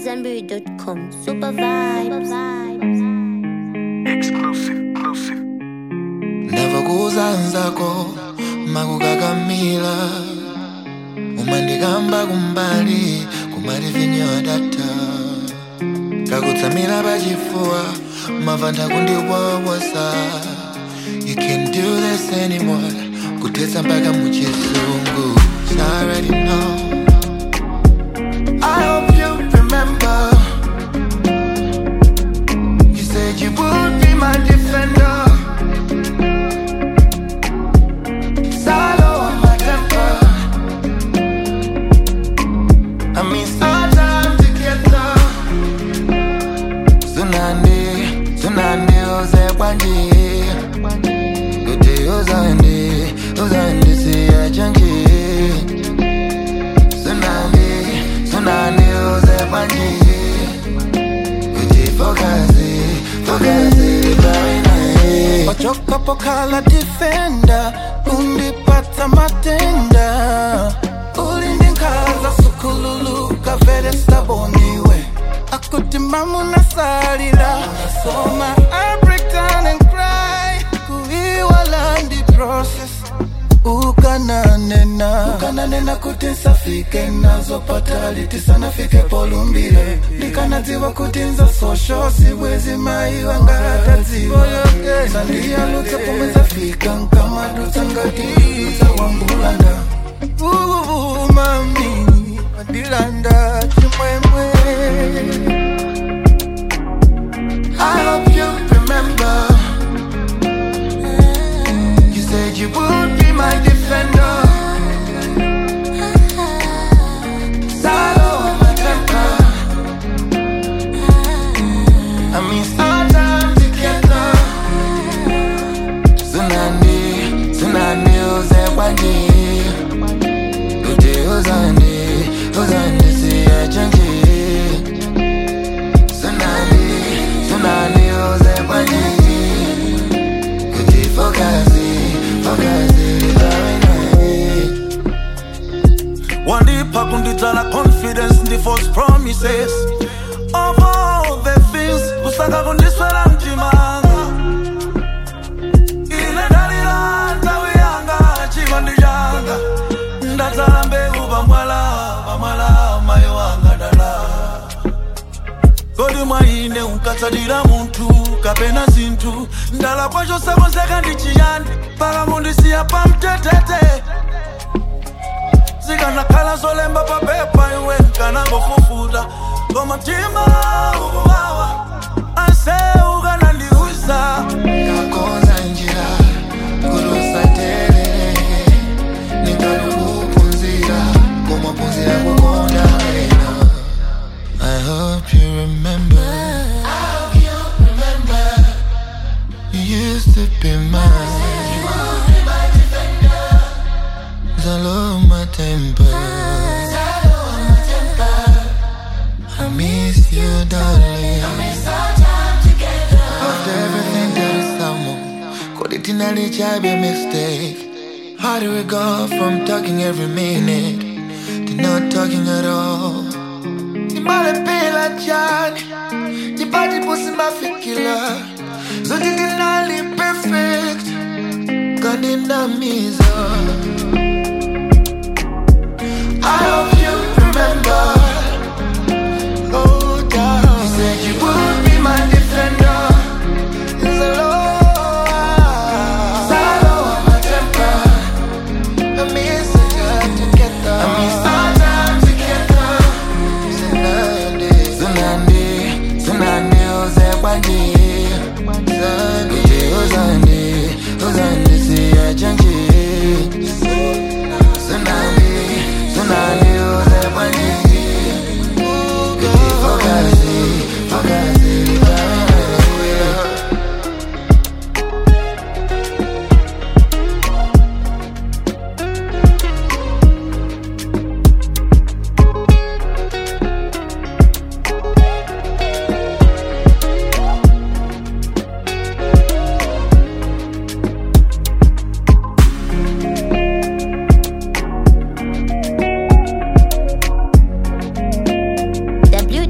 AmadZanbury.com. Super vibes. Exclusive, exclusive. ndavakuuza nzako makukakamila umandikamba kumbali kumalivinyo data kakutsamira pachifuwa mavanda kundiwawosa you can't do this anymore kuthetsa mpaka muchizungu So I already know I hope you remember You said you would be my defender Salo on my temper. I mean, sometimes together. Tsunami, tsunami, uze kwanje. Kuti uzande, uzande siya change. Tsunami, tsunami, uze kwanje. Kuti focus, focus, very nice. wachoka pokala defenda undipata matenda ulindinkaza sukululuka vele staboniwe akutimamu nasalila nasoma I break down and cry kuiwalandi process ukananena ukananena kuti nsafike nazopata litisanafike polumbile ndikanadziwa kuti nza sosho siwezi maiwa ngatadziwa sandiyalutsa pomwe zafika nkamadutsa ngati dutsa wambulanda uvuvumami madilanda chimwemwe I hope you remember. You said you would be my defender. Salo on my temper. I mean, sometimes together. Tsunami, tsunami, uze kwanje. Kuti uzande, uzande siya change. Tsunami, tsunami, uze kwanje. Kuti focus, focus, very nice. wandipa kundidzala confidence ndi false promises of all the things kusaka kundiswera mtimanga ine ndalira nthawi yanga chikondi changa ndadzala mbewu pamwala pamwala mayi wanga dala kodi mwa ine unkatsatira munthu kapena zinthu ndala kwacho sakonzeka ndi chiyani paka mundisiya pamtetete zikanakhala zolemba papepa iwe nkanangofufuta koma mtima ukuwawa ase ukanandiuza Kakonza njira kurusatere ningalukupunzira kumapunzira kukonda wena I hope you remember You used to be mine Zalo my temper I miss you darling After everything that is someone Could it nearly be a mistake? How do we go from talking every minute To not talking at all? Nimale pela jani Jipati pusi mafikila Zote dinali perfect Kanina mizo I hope you remember Oh, darling. You said you would be my defender Salo, salo on my temper. I miss you together. I miss our time together. Tsunami, tsunami, tsunami, uze kwanje. Uzande, uzande, uzande, siya change.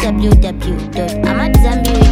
www.amatzambiri.com.